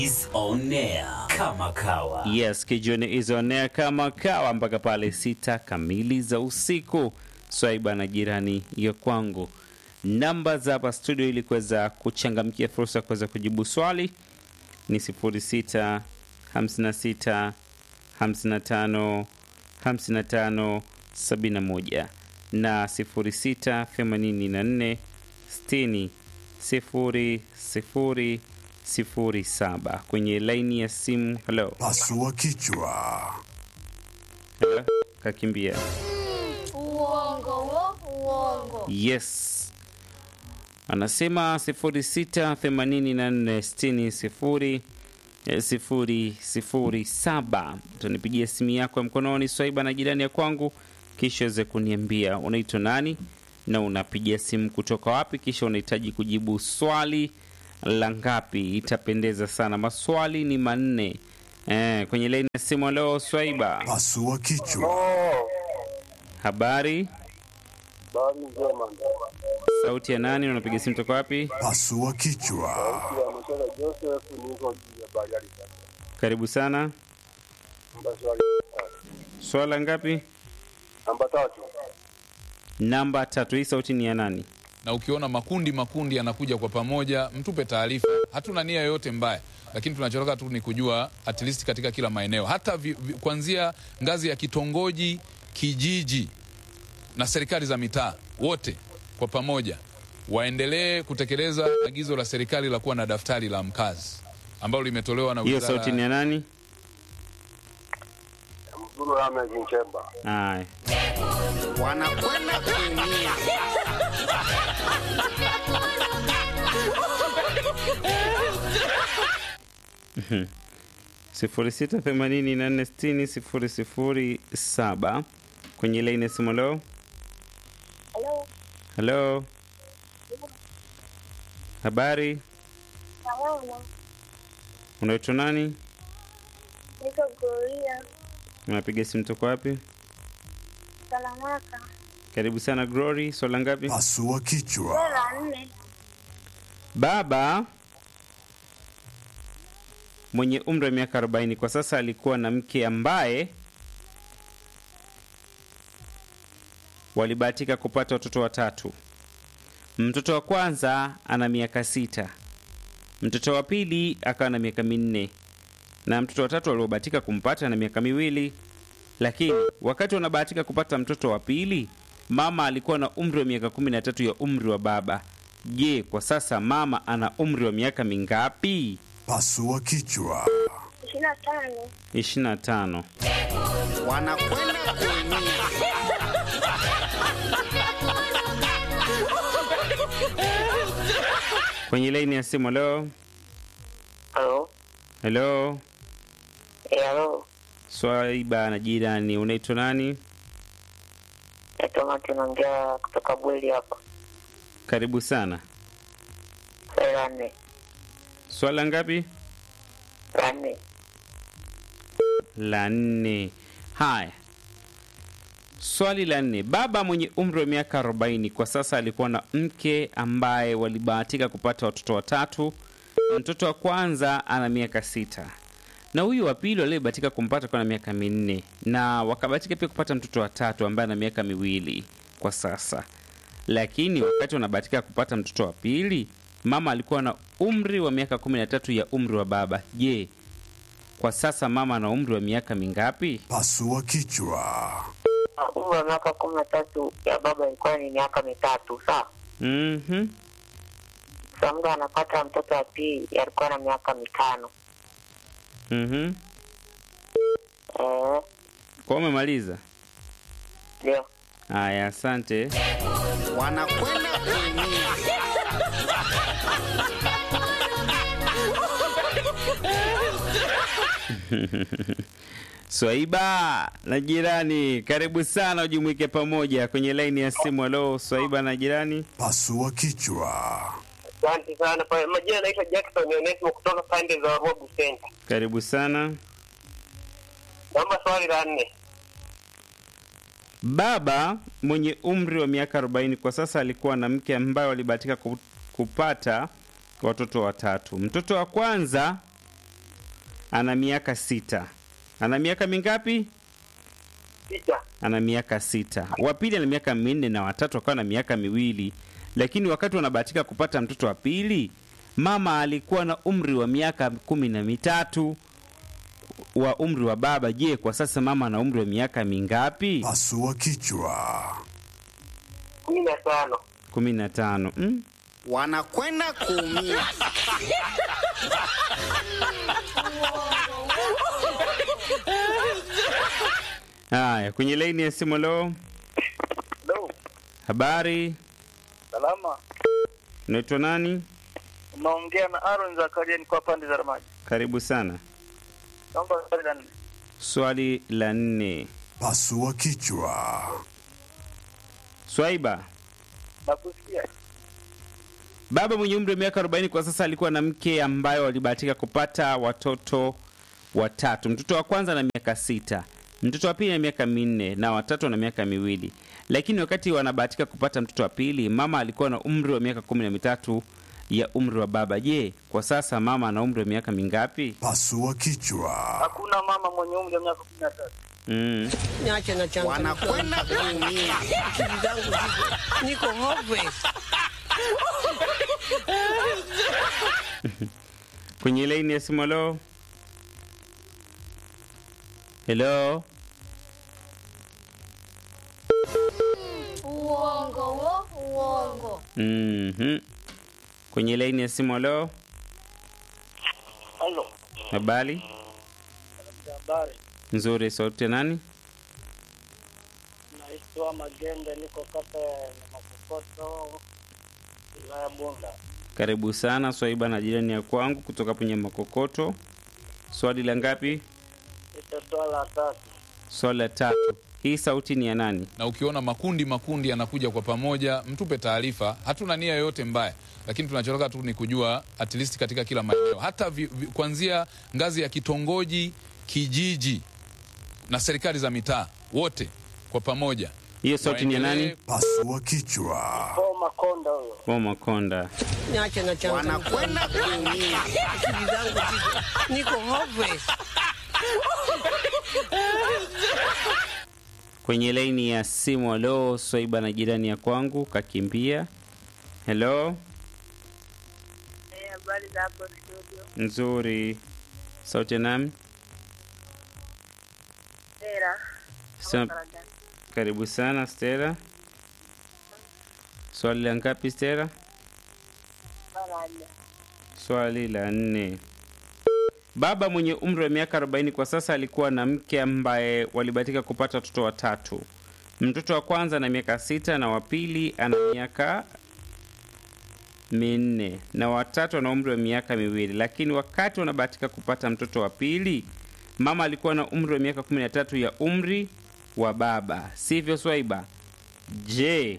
is on air kama kawa. Yes, Kijoni is on air kama kawa mpaka pale sita kamili za usiku. Swaiba na jirani ya kwangu, namba za hapa studio ili kuweza kuchangamkia fursa ya kuweza kujibu swali ni 06 56 55 55 71 na 06 84 60 0 0 07 kwenye laini ya simu. Hello, Pasua kichwa. Hello? kakimbia. Uongo wo, uongo. Yes, anasema 068460 sifuri sifuri saba. Utanipigia simu yako ya mkononi Swaiba na jirani ya kwangu, kisha weze kuniambia unaitwa nani na unapigia simu kutoka wapi, kisha unahitaji kujibu swali la ngapi. Itapendeza sana. Maswali ni manne. Eh, kwenye laini ya simu leo Swaiba, Pasua kichwa. habari, Habari njema. sauti ya nani, unapiga simu kutoka wapi? Pasua kichwa. Ya Mashaka Joseph niko juu ya Bariadi sasa. Karibu sana. Namba swali. Swala ngapi? Namba tatu. Namba tatu. Hii sauti ni ya nani? na ukiona makundi makundi yanakuja kwa pamoja, mtupe taarifa. Hatuna nia yoyote mbaya, lakini tunachotaka tu ni kujua at least katika kila maeneo, hata vi, vi, kuanzia ngazi ya kitongoji, kijiji na serikali za mitaa, wote kwa pamoja waendelee kutekeleza agizo la serikali la kuwa na daftari la mkazi ambalo limetolewa na Hiyo wizara sauti ni ya nani? Mzuru Ahmed Nchemba. Aya, wanakwenda kuumia. sifuri sita themanini na nne sitini sifuri sifuri saba kwenye laini ya simu. Leo Halo, halo, habari, salama. unaitwa nani? Niko Gloria Unapiga simu toka wapi? Salamaka. Karibu sana Glory. Swala ngapi? Pasua kichwa. Dola nne. Baba mwenye umri wa miaka 40 kwa sasa alikuwa na mke ambaye walibahatika kupata watoto watatu. Mtoto wa kwanza ana miaka sita, mtoto wa pili akawa na miaka minne, na mtoto wa tatu aliobahatika kumpata na miaka miwili. Lakini wakati wanabahatika kupata mtoto wa pili, mama alikuwa na umri wa miaka kumi na tatu ya umri wa baba. Je, kwa sasa mama ana umri wa miaka mingapi? Pasua kichwa. Ishirini na tano. 25. wanakwenda kuumia. Kwenye laini ya simu, leo Halo, helo, eh, halo, Swaiba na jirani, unaitwa nani? naitwa Martin, naongea kutoka Bweli hapa. Karibu sana. Swali la nne, Swala ngapi? la nne, La nne. Haya, swali la nne. Baba mwenye umri wa miaka 40 kwa sasa alikuwa na mke ambaye walibahatika kupata watoto watatu. Mtoto wa kwanza ana miaka sita na huyu wa pili aliyebahatika kumpata kwa na miaka minne, na wakabahatika pia kupata mtoto wa tatu ambaye ana miaka miwili kwa sasa. Lakini wakati wanabahatika kupata mtoto wa pili, mama alikuwa na umri wa miaka 13 ya umri wa baba. Je, kwa sasa mama ana umri wa miaka mingapi? Pasua kichwa. Ah, umri wa miaka kumi na tatu ya baba ilikuwa ni miaka mitatu. Sawa, Mhm. sa muda anapata mtoto wa pili alikuwa na miaka mitano. Mhm. Eh, Kwa umemaliza? ndio Haya, asante. wanakwenda kuumia. Swaiba na jirani, karibu sana ujumuike pamoja kwenye laini ya simu. Halo, Swaiba na jirani. Pasua kichwa. Asante sana. Pa- Majina naitwa Jackson Onesimo kutoka pande za Robu Center. Karibu sana. Naomba swali la nne. Baba mwenye umri wa miaka 40 kwa sasa alikuwa na mke ambaye walibahatika ku- kupata watoto watatu. Mtoto wa kwanza ana miaka sita. Ana miaka mingapi? Sita. Ana miaka sita. Wa pili ana miaka minne na watatu akawa na miaka miwili, lakini wakati wanabahatika kupata mtoto wa pili, mama alikuwa na umri wa miaka kumi na mitatu wa umri wa baba. Je, kwa sasa mama ana umri wa miaka mingapi? Pasua kichwa. kumi na tano. kumi na tano. Mm? wanakwenda kuumia. Haya, kwenye laini ya simu leo, Hello. habari, Salama. unaitwa nani? Unaongea na Aaron Zakaria niko pande za Ramaji. Karibu sana. Naomba swali la nne. Swali la nne, Pasua kichwa. Swaiba. Nakusikia. Baba mwenye umri wa miaka 40 kwa sasa alikuwa na mke ambaye walibahatika kupata watoto watatu. Mtoto wa kwanza na miaka sita, mtoto wa pili na miaka minne na watatu na miaka miwili. Lakini wakati wanabahatika kupata mtoto wa pili, mama alikuwa na umri wa miaka kumi na mitatu ya umri wa baba. Je, kwa sasa mama ana umri wa miaka mingapi? Pasua kichwa. Hakuna mama mwenye umri wa miaka kumi na tatu. Mm. Niache na changamoto. Wanakwenda kuumia. Akili zangu ziko niko hopeless. Kwenye laini ya simu, helo helo, Uongo wo, uongo. mhm. Kwenye laini ya simu, helo, Halo. habari Habari. nzuri. Sauti ya nani? Naitwa Magende niko kata ya Makokoto wilaya Bunda. Karibu sana Swaiba na jirani ya kwangu kutoka kwenye Makokoto. Swali la ngapi? Nitatoa la tatu. Swali la tatu. Hii sauti ni ya nani? na ukiona makundi makundi yanakuja kwa pamoja, mtupe taarifa. Hatuna nia yoyote mbaya, lakini tunachotaka tu ni kujua at least katika kila maeneo, hata vi, vi, kuanzia ngazi ya kitongoji, kijiji na serikali za mitaa, wote kwa pamoja Hiyo sauti ni ya nani? waendelee Pasua kichwa. Paul Makonda huyo. Wa Makonda. Niache na changamoto. Wanakwenda kuumia. Akili zangu ziko niko hopeless. Kwenye laini ya simu, halo Swaiba na jirani ya kwangu kakimbia. Hello, Habari za hapo studio. nzuri. Sauti ya nani? Sera. Sema- Karibu sana Stella. Swali la ngapi Stella? Barani. Swali la nne. Baba mwenye umri wa miaka 40 kwa sasa alikuwa na mke ambaye walibahatika kupata watoto watatu. Mtoto wa kwanza ana miaka sita na wa pili ana miaka minne na watatu ana umri wa miaka miwili, lakini wakati wanabahatika kupata mtoto wa pili, mama alikuwa na umri wa miaka 13 ya umri wa baba, sivyo Swaiba? Je,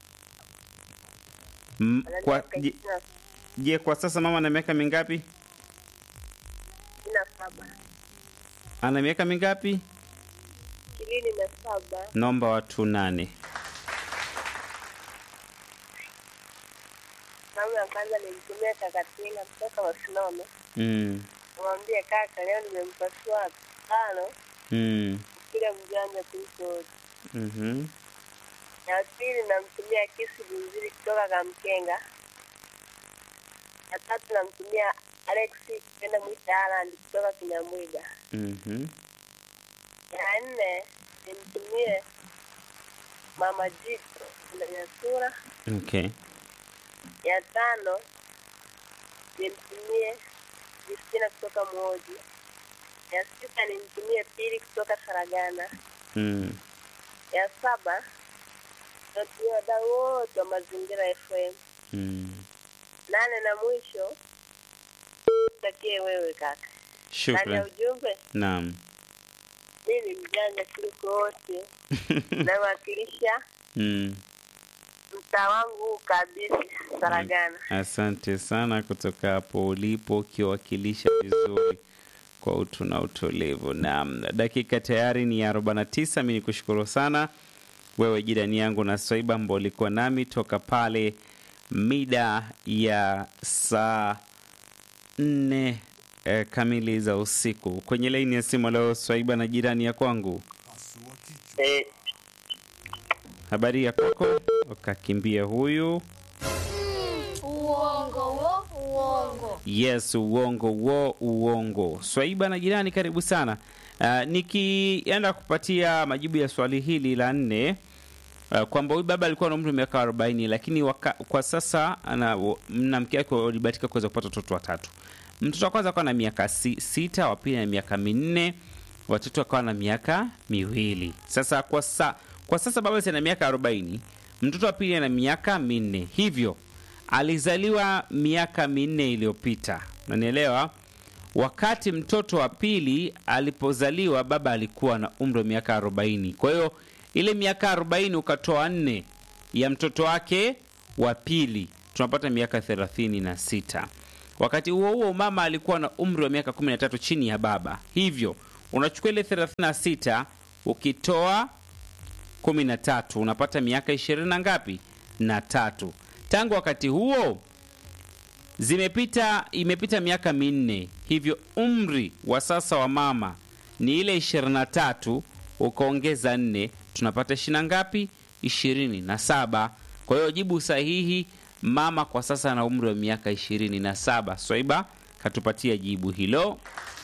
m, kwa, je, je kwa sasa mama ana miaka mingapi? Ishirini na saba. Ana miaka mingapi? Ishirini na saba. Naomba watu nane. Salamu ya kwanza nilimtumia Kakatinga kutoka Wasinome. Mm, Mwambie kaka, leo nimempasua tano mm, kile mjanja kuliko wote. mhm, Ya pili namtumia Kisi Bunziri kutoka Kamkenga. Ya tatu namtumia Alex kwenda mwita Aland kutoka Kinyamwiga. mhm. Ya nne nimtumie Mama Jiko Ndanyasura. Okay. Ya tano nimtumie Justina kutoka Mwoji. Ya sita nimtumie Pili kutoka Saragana. Mm. Ya saba natumia wadau wote wa Mazingira FM. Mm. Nane na mwisho takie wewe kaka. Ndani ya Shukran. ujumbe Naam. mimi ni mjanja kuliko wote, nawakilisha Mm. mtaa wangu huu kabisa Saragana. Asante sana kutoka hapo ulipo ukiwakilisha vizuri kwa utu na utulivu. Naam, dakika tayari ni 49. Mi nikushukuru sana wewe jirani yangu na Swaiba ambao ulikuwa nami toka pale mida ya saa nne eh, kamili za usiku. Kwenye laini ya simu leo Swaiba na jirani ya kwangu, Pasua kichwa. Eh, habari ya kwako? Ukakimbia huyu. Uongo wo, uongo. Yes, uongo wo, uongo. Swaiba na jirani, karibu sana. Uh, nikienda kupatia majibu ya swali hili la nne uh, kwamba huyu baba alikuwa na umri wa miaka 40 lakini waka, kwa sasa ana na mke wake walibahatika kuweza kupata watoto watatu. Mtoto wa kwanza akawa na miaka si, sita, wa pili na miaka minne, watoto akawa na miaka miwili. Sasa kwa, sa, kwa sasa baba ana miaka 40, mtoto wa pili ana miaka minne, hivyo alizaliwa miaka minne iliyopita, nanielewa. Wakati mtoto wa pili alipozaliwa, baba alikuwa na umri wa miaka 40. Kwa hiyo ile miaka 40 ukatoa nne ya mtoto wake wa pili, tunapata miaka 36. Wakati huo huo mama alikuwa na umri wa miaka 13 chini ya baba, hivyo unachukua ile 36 ukitoa 13 unapata miaka 20 na ngapi? Na tatu. Tangu wakati huo zimepita imepita miaka minne, hivyo umri wa sasa wa mama ni ile 23 ukaongeza nne tunapata ishirini na ngapi? ishirini na saba. Kwa hiyo jibu sahihi, mama kwa sasa ana umri wa miaka ishirini na saba. Swaiba katupatia jibu hilo.